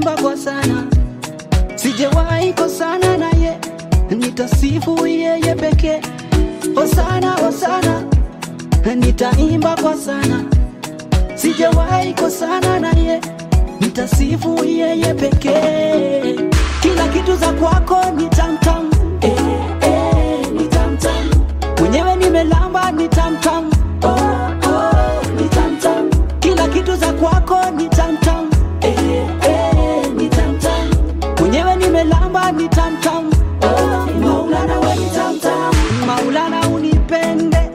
nitaimba kwa sana, sijawahi kosana naye, nitasifu yeye pekee. Hosana, hosana, nitaimba kwa sana, sijawahi kosana naye, nitasifu yeye pekee. Kila kitu za kwako ni tamtam, eh, eh, ni tamtam. Mwenyewe nimelamba ni tamtam, oh, oh, ni tamtam. Kila kitu za kwako ni tamtam, eh, eh, ni tamtam. Mwenyewe nimelamba ni tamtam, oh, Maulana we ni tamtam. Maulana unipende,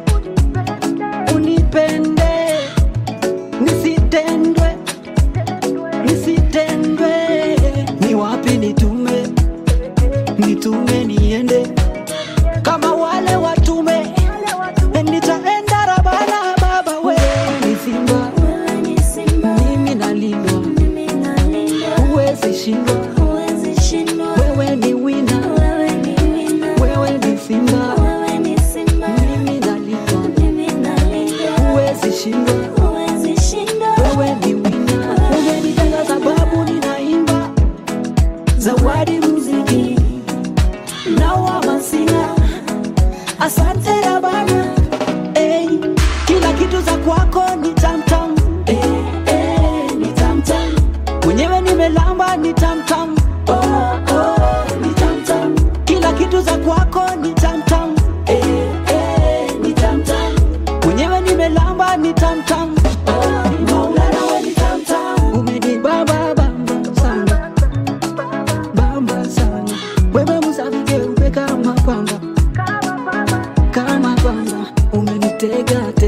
unipende, nisitendwe, nisitendwe. Ni wapi nitume, nitume niende kama wale watume, nitaenda Rabana baba, we ni simba, mimi nalindwa, huwezi shindwa, wewe ni wina, wewe ni simba, mimi nalindwa, huwezi shindwa, wewe ni wina. Umenipenda sababu ninaimba zawadi muziki na wamasina asante Rabana hey, kila kitu za kwako ni tamtam hey, hey, ni tamtam mwenyewe nimelamba ni tamtam oh, oh, ni tamtam kila kitu za kwako ni tamtam hey, hey, ni tamtam mwenyewe nimelamba ni tamtam oh, Maulana we ni tamtam umenibamba bamba sana bamba sana wewe msafike upe kama pamba kama pamba umenitega